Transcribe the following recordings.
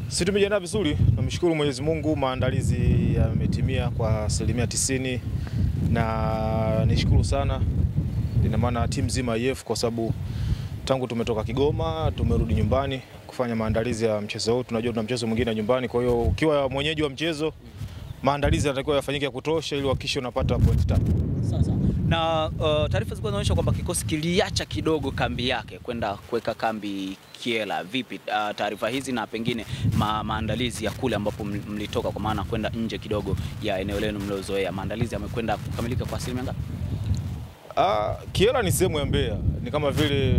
Sisi tumejiandaa vizuri, namshukuru Mwenyezi Mungu, maandalizi yametimia kwa asilimia tisini na nishukuru sana, ina maana timu nzima IF kwa sababu tangu tumetoka Kigoma tumerudi nyumbani kufanya maandalizi ya mchezo huu. Tunajua tuna mchezo mwingine nyumbani, kwa hiyo ukiwa mwenyeji wa mchezo maandalizi yanatakiwa yafanyike ya kutosha ili uhakikishe unapata pointi tatu. Sawa sawa. Na uh, taarifa zilikuwa zinaonyesha kwamba kikosi kiliacha kidogo kambi yake kwenda kuweka kambi Kiela. Vipi uh, taarifa hizi na pengine ma, maandalizi ya kule ambapo mlitoka, kwa maana kwenda nje kidogo ya eneo lenu mliozoea, maandalizi yamekwenda kukamilika kwa asilimia ngapi? Ah, Kiela ni sehemu ya Mbeya, ni kama vile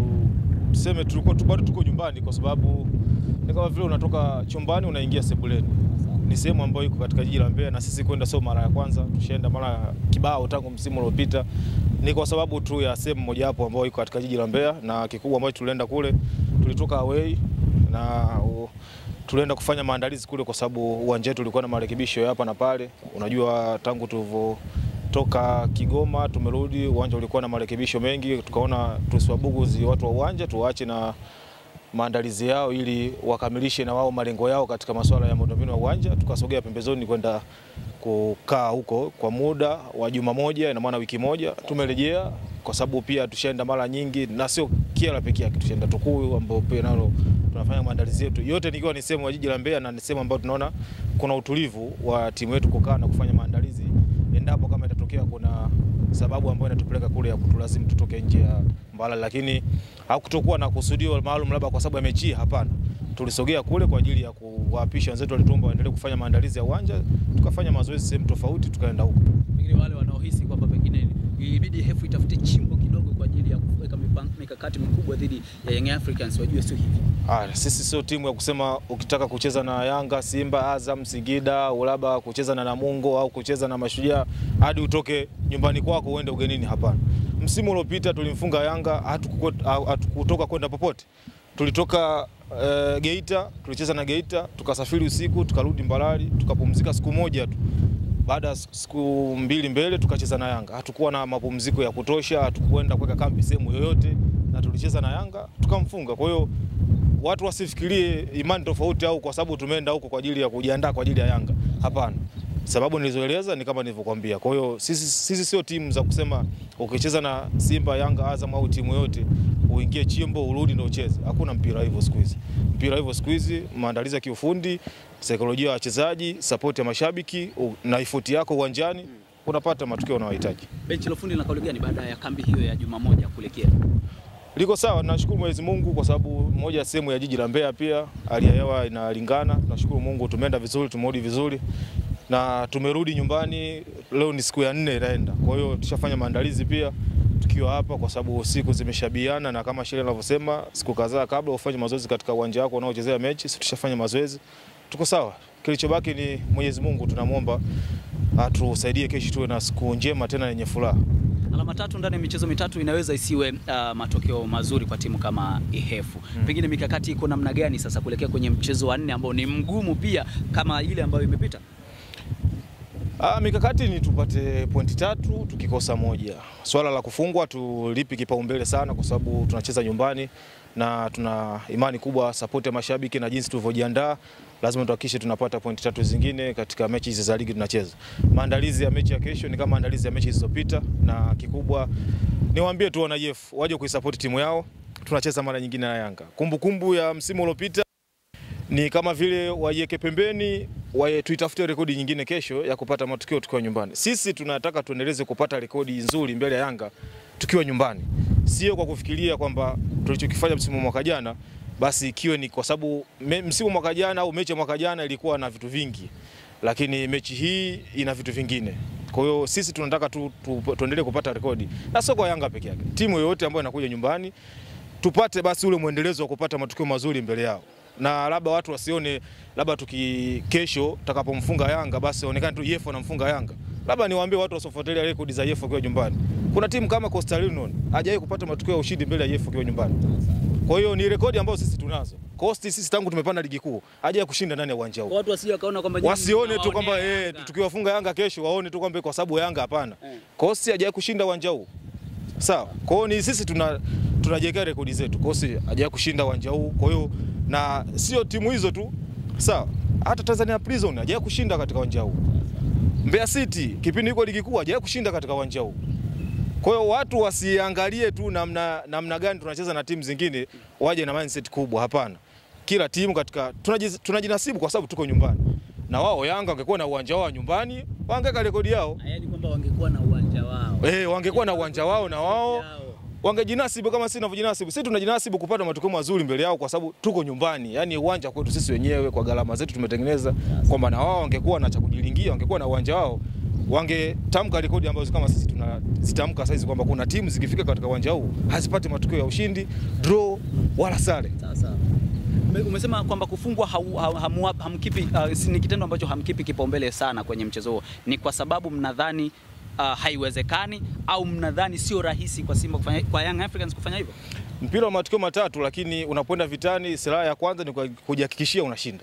tuseme tulikuwa tu bado tuko nyumbani, kwa sababu ni kama vile unatoka chumbani unaingia sebuleni. Ni sehemu ambayo iko katika jiji la Mbeya, na sisi kwenda sio mara ya kwanza, tushaenda mara kibao tangu msimu uliopita. Ni kwa sababu tu ya sehemu moja hapo ambayo iko katika jiji la Mbeya, na kikubwa ambacho tulienda kule, tulitoka away na u, tulienda kufanya maandalizi kule, kwa sababu uwanja wetu ulikuwa na marekebisho ya hapa na pale. Unajua tangu tulivyo toka Kigoma tumerudi, uwanja ulikuwa na marekebisho mengi, tukaona tusiwabuguzi watu wa uwanja, tuwaache na maandalizi yao ili wakamilishe na wao malengo yao katika masuala ya miundombinu ya uwanja. Tukasogea pembezoni kwenda kukaa huko kwa muda wa juma moja, ina maana wiki moja. Tumerejea kwa sababu pia tushaenda mara nyingi, na sio Kiela peke yake, tushaenda Tukuyu ambao pia nalo tunafanya maandalizi yetu yote, nikiwa ni sehemu ya jiji la Mbeya na ni sehemu ambayo tunaona kuna utulivu wa timu yetu kukaa na kufanya maandalizi endapo kama itatokea kuna sababu ambayo inatupeleka kule ya kutulazimu tutoke nje ya Mbalali, lakini hakutokuwa na kusudio maalum labda kwa sababu ya mechi. Hapana, tulisogea kule kwa ajili ya kuwapisha wenzetu walituomba waendelee kufanya maandalizi ya uwanja, tukafanya mazoezi sehemu tofauti, tukaenda huko. Pengine wale wanaohisi kwamba pengine ibidi hefu itafute chimbo kidogo kwa ajili ya kuweka mikakati mikubwa dhidi ya Young Africans wajue sio hivi. Ah, sisi sio timu ya kusema ukitaka kucheza na Yanga, Simba, Azam, Singida au labda kucheza na Namungo au kucheza na Mashujaa hadi utoke nyumbani kwako uende ugenini. Hapana. Msimu uliopita tulimfunga Yanga, hatukutoka kwenda popote. Tulitoka uh, Geita, tulicheza na Geita, tukasafiri usiku, tukarudi Mbalali, tukapumzika siku moja tu. Baada ya siku mbili mbele tukacheza na Yanga. Hatukuwa na mapumziko ya kutosha, hatukwenda kuweka kambi sehemu yoyote, na tulicheza na Yanga tukamfunga. Kwa hiyo watu wasifikirie imani tofauti au kwa sababu tumeenda huko kwa ajili ya kujiandaa kwa ajili ya Yanga. Hapana, sababu nilizoeleza ni kama nilivyokuambia. Kwa hiyo sisi, sisi sio timu za kusema ukicheza na Simba, Yanga, Azam au timu yoyote uingie chimbo urudi ndio ucheze. Hakuna mpira hivyo siku hizi. Mpira hivyo siku hizi, maandalizi ya kiufundi, saikolojia ya wachezaji, support ya mashabiki na effort yako uwanjani, unapata matokeo unayohitaji. Benchi la ufundi lina kauli gani baada ya kambi hiyo ya juma moja kule Kiela? liko sawa. Nashukuru Mwenyezi Mungu kwa sababu moja ya sehemu ya jiji la Mbeya pia hali ya hewa inalingana. Nashukuru Mungu tumeenda vizuri, tumerudi vizuri na tumerudi nyumbani. Leo ni siku ya nne inaenda, kwa hiyo tushafanya maandalizi pia tukiwa hapa, kwa sababu siku zimeshabiana na kama sheria inavyosema siku kadhaa kabla ufanye mazoezi katika uwanja wako unaochezea mechi. Sisi tushafanya mazoezi, tuko sawa. Kilichobaki ni Mwenyezi Mungu, tunamwomba atusaidie kesho tuwe na siku njema tena yenye furaha. Alama tatu ndani ya michezo mitatu inaweza isiwe uh, matokeo mazuri kwa timu kama Ihefu. Hmm. Pengine mikakati iko namna gani sasa kuelekea kwenye mchezo wa nne ambao ni mgumu pia kama ile ambayo imepita? Ah, mikakati ni tupate pointi tatu, tukikosa moja. Swala la kufungwa tulipi kipaumbele sana, kwa sababu tunacheza nyumbani na tuna imani kubwa support ya mashabiki na jinsi tulivyojiandaa, lazima tuhakikishe tunapata pointi tatu zingine katika mechi hizi za ligi tunacheza. Maandalizi ya mechi ya kesho ni kama maandalizi ya mechi zilizopita, na kikubwa niwaambie tu wana IF waje kuisupport timu yao. Tunacheza mara nyingine na Yanga. Kumbukumbu kumbu ya msimu uliopita ni kama vile waiweke pembeni, tuitafute rekodi nyingine kesho ya kupata matokeo tukiwa nyumbani. Sisi tunataka tuendeleze kupata rekodi nzuri mbele ya Yanga tukiwa nyumbani, sio kwa kufikiria kwamba tulichokifanya msimu mwaka jana basi ikiwe ni kwa sababu msimu mwaka jana au mechi ya mwaka jana ilikuwa na vitu vingi, lakini mechi hii ina vitu vingine. Kwa hiyo sisi tunataka tu, tu, tuendelee kupata rekodi na sio kwa Yanga peke yake, timu yoyote ambayo inakuja nyumbani tupate basi ule mwendelezo wa kupata matokeo mazuri mbele yao na labda watu wasione labda tuki kesho tutakapomfunga Yanga basi onekane tu Yefo anamfunga Yanga. Labda niwaambie watu wasiofuatilia rekodi za Yefo kwa nyumbani. Kuna timu kama Coastal Union hajawahi kupata matokeo ya ushindi mbele ya Yefo kwa nyumbani. Kwa hiyo ni rekodi ambazo sisi tunazo. Coast sisi tangu tumepanda ligi kuu hajawahi kushinda ndani ya uwanja huu. Watu wasije wakaona kwamba wasione tu kwamba eh, tukiwafunga Yanga kesho waone tu kwamba kwa sababu Yanga hapana. Eh. Coast hajawahi kushinda uwanja huu. Sawa. Kwa hiyo ni sisi tuna tunajiwekea rekodi zetu. Coast hajawahi kushinda uwanja huu. Kwa hiyo na sio timu hizo tu Sawa, hata Tanzania Prison hajawahi kushinda katika uwanja huu. Mbeya City kipindi iko ligi kuu hajawahi kushinda katika uwanja huu. Kwa hiyo watu wasiangalie tu namna, namna gani tunacheza na timu zingine waje na mindset kubwa. Hapana, kila timu katika tunajiz- tunajinasibu kwa sababu tuko nyumbani, na wao Yanga wangekuwa na uwanja wao wa nyumbani wangeka rekodi yao Yaani kwamba wangekuwa na uwanja wao. eh, wangekuwa na uwanja wao na wao Yao. wangejinasibu kama sisi tunavyojinasibu. Sisi tunajinasibu kupata matokeo mazuri mbele yao kwa sababu tuko nyumbani, yaani uwanja kwetu sisi wenyewe kwa gharama zetu tumetengeneza, kwamba na wao wangekuwa na cha kujilingia, wangekuwa na uwanja wao, wangetamka rekodi ambazo kama sisi tunazitamka saizi kwamba kuna timu zikifika katika uwanja huu hazipati matokeo ya ushindi, draw wala sare. Sawa sawa. Ume- Umesema kwamba kufungwa hau- ha- hamu- hamkipi uh, si- ni kitendo ambacho hamkipi kipaumbele sana kwenye mchezo huo. Ni kwa sababu mnadhani uh, haiwezekani au mnadhani sio rahisi kwa Simba kufanya, kwa Young Africans kufanya hivyo? Mpira wa matukio matatu, lakini unapoenda vitani, silaha ya kwanza ni kujihakikishia unashinda.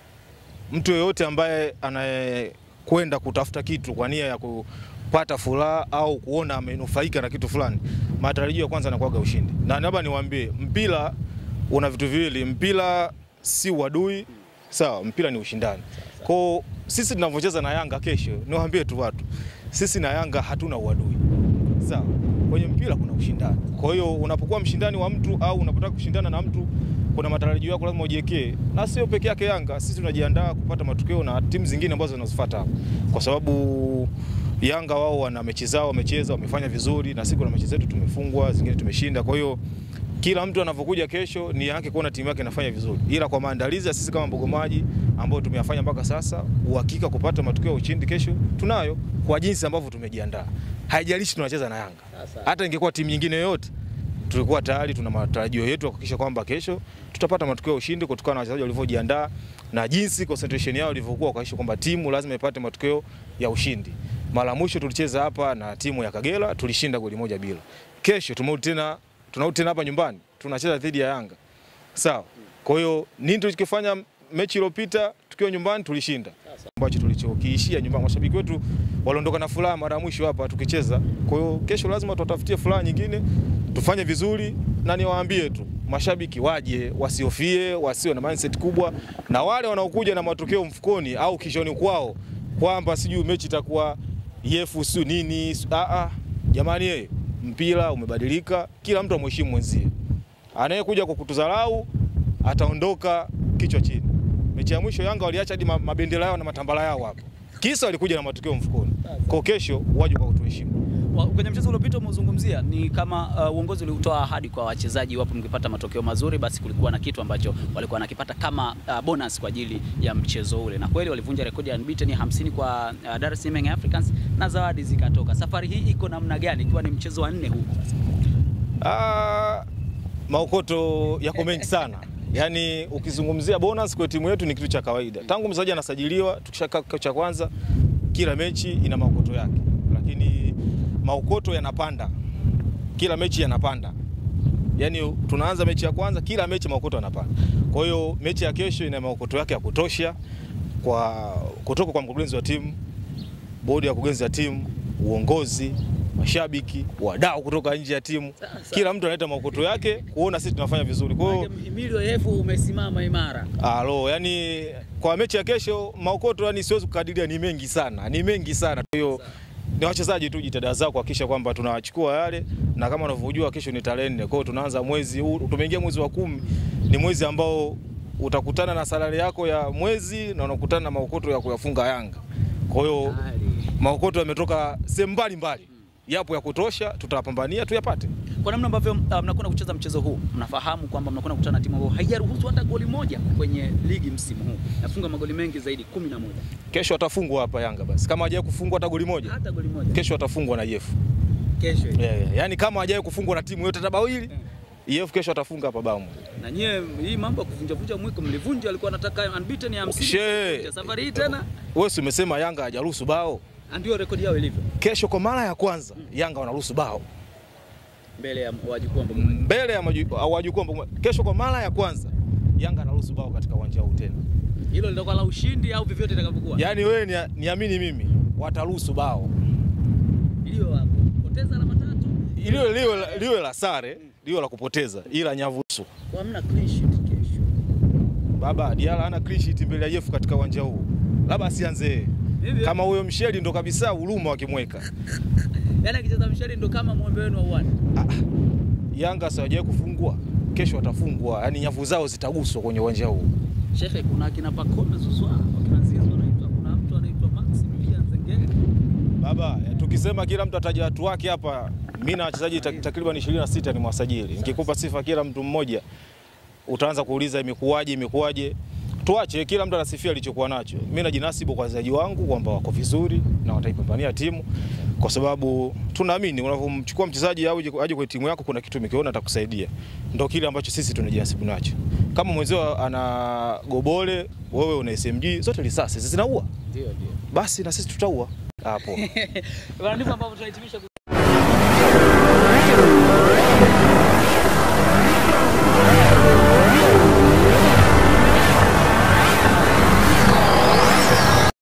Mtu yeyote ambaye anayekwenda kutafuta kitu kwa nia ya kupata furaha au kuona amenufaika na kitu fulani, matarajio ya kwanza yanakuwaga ushindi. Na labda niwaambie, mpira una vitu viwili, mpira si uadui, sawa, mpira ni ushindani. Kwa sisi tunavyocheza na Yanga kesho, niwaambie tu watu, sisi na Yanga hatuna uadui sawa. Kwenye mpira kuna ushindani. Kwa hiyo unapokuwa mshindani wa mtu au unapotaka kushindana na mtu, kuna matarajio yako lazima ujiwekee, na sio peke yake Yanga. Sisi tunajiandaa kupata matokeo na timu zingine ambazo zinazofuata hapo, kwa sababu Yanga wao wana mechi zao, wamecheza, wamefanya vizuri, na sisi kuna mechi zetu tumefungwa, zingine tumeshinda. Kwa hiyo kila mtu anavyokuja kesho ni yake kuona timu yake inafanya vizuri, ila kwa maandalizi ya sisi kama Mbogomaji ambayo tumeyafanya mpaka sasa, uhakika kupata matokeo ya ushindi kesho tunayo, kwa jinsi ambavyo tumejiandaa. Haijalishi tunacheza na Yanga, hata ingekuwa timu nyingine yoyote, tulikuwa tayari tuna matarajio yetu ya kuhakikisha kwamba kesho tutapata matokeo ya ushindi kutokana na wachezaji walivyojiandaa na jinsi concentration yao ilivyokuwa, kuhakikisha kwamba timu lazima ipate matokeo ya ushindi. Mara mwisho tulicheza hapa na timu ya Kagera, tulishinda goli moja bila. Kesho tumerudi tena tunarudi tena hapa nyumbani tunacheza dhidi ya Yanga. Sawa. Kwa hiyo nini tulichokifanya mechi iliyopita tukiwa nyumbani tulishinda. Ambacho tulichokiishia nyumbani mashabiki wetu waliondoka na furaha mara ya mwisho hapa tukicheza. Kwa hiyo kesho lazima tutatafutie furaha nyingine, tufanye vizuri na niwaambie tu mashabiki waje, wasihofie, wasiwe na mindset kubwa na wale wanaokuja na matokeo mfukoni au kishoni kwao kwamba sijui mechi itakuwa yefu sio nini. Ah ah. Jamani yeye mpira umebadilika, kila mtu amheshimu mwenzie. Anayekuja kwa kutudharau ataondoka kichwa chini. Mechi ya mwisho Yanga waliacha hadi ma- mabendera yao na matambala yao hapo, kisa walikuja na matokeo mfukoni. Kwa kesho waje kwa kutuheshimu. Wa- Kwenye mchezo uliopita umezungumzia ni kama uh, uongozi ulitoa ahadi kwa wachezaji, iwapo mkipata matokeo mazuri, basi kulikuwa na kitu ambacho walikuwa wanakipata kama uh, bonus kwa ajili ya mchezo ule, na kweli walivunja rekodi ya unbeaten 50 kwa uh, Dar es Salaam Young Africans na zawadi zikatoka. Safari hii iko namna gani, ikiwa ni mchezo wa nne huu sasa? Ah, maokoto yako mengi sana. Yaani ukizungumzia bonus kwa timu yetu ni kitu cha kawaida. Tangu mchezaji anasajiliwa, tukishakaa kikao cha kwanza, kila mechi ina maokoto yake, lakini maokoto yanapanda, kila mechi yanapanda. Yaani tunaanza mechi ya kwanza, kila mechi maokoto yanapanda. Kwa hiyo mechi ya kesho ina maokoto yake ya kutosha kwa kutoka kwa mkurugenzi wa timu, bodi ya kurugenzi ya timu, uongozi, mashabiki, wadau kutoka nje ya timu. Kila mtu analeta maokoto yake kuona sisi tunafanya vizuri. Kwa hiyo Mhimili wa EF umesimama imara. alo, yani kwa mechi ya kesho maokoto, yani siwezi kukadiria, ni mengi sana, ni mengi sana. Kwa hiyo ni wachezaji tu jitihada zao kuhakikisha kwamba tunawachukua yale, na kama unavyojua kesho ni tarehe nne. Kwa hiyo tunaanza mwezi huu, tumeingia mwezi wa kumi, ni mwezi ambao utakutana na salari yako ya mwezi na unakutana na maokoto ya kuyafunga Yanga. Kwa hiyo maokoto yametoka sehemu mbalimbali, yapo ya kutosha, tutapambania tuyapate. Kwa namna ambavyo uh, mnakwenda kucheza mchezo huu, mnafahamu kwamba mnakwenda kukutana na timu ambayo haijaruhusu hata goli moja kwenye ligi msimu huu, nafunga magoli mengi zaidi, kumi na moja. Kesho atafungwa hapa Yanga basi, kama hajawahi kufungwa hata goli moja, Hata goli moja kesho atafungwa na Yefu. kesho. Yeah, yeah. Yaani kama hajawahi kufungwa na timu yote hata bao hili, Yefu kesho atafunga hapa bao moja. Na nyie hii mambo ya kuvunja vunja mwiko mlivunja, alikuwa anataka unbeaten ya 50. She. Safari hii tena Wewe si umesema Yanga hajaruhusu bao? ndio rekodi yao ilivyo Kesho kwa mara ya kwanza Yanga wanaruhusu bao mbele ya wajukuu ambao mmoja. mbele ya maju- au wajukuu ambao- Kesho kwa mara ya kwanza Yanga anaruhusu bao katika uwanja huu tena. Hilo litakuwa la ushindi au vyovyote itakavyokuwa. Yaani wewe ni, niamini mimi wataruhusu bao Iliyo hapo. Poteza alama tatu. liwe, liwe, liwe la sare liwe la kupoteza, ila nyavusu Kwa hamna clean sheet kesho. Baba Diala hana clean sheet mbele ya Yefu katika uwanja huu, labda asianze Hivyo? kama huyo msheli ndo kabisa huruma wakimweka. Yaani akicheza mshari ndo kama mwembe wenu wa uwani. Yanga siwajawahi kufungwa, kesho watafungwa, yaani nyavu zao zitaguswa kwenye uwanja huu. Shekhe, kuna akina Pacome Zouzoua, wakina Zizou wanaitwa, kuna mtu anaitwa Maximilian Zengeli. Baba, eh, tukisema kila mtu ataja watu wake hapa, mimi na wachezaji tak- takriban 26 ni mwasajili. Nikikupa sifa kila mtu mmoja, utaanza kuuliza imekuwaje, imekuwaje. Tuache kila mtu anasifia alichokuwa nacho. Mimi najinasibu kwa wachezaji wangu kwamba wako vizuri na wataipambania timu, kwa sababu tunaamini unapomchukua mchezaji au aje aje kwenye timu yako, kuna kitu umekiona atakusaidia. Ndio kile ambacho sisi tunajinasibu nacho. Kama mwenzio ana gobole, wewe una SMG, zote risasi zinaua, Ndio, ndio. basi na sisi tutaua hapo. Bwana, ndivyo ambavyo tunahitimisha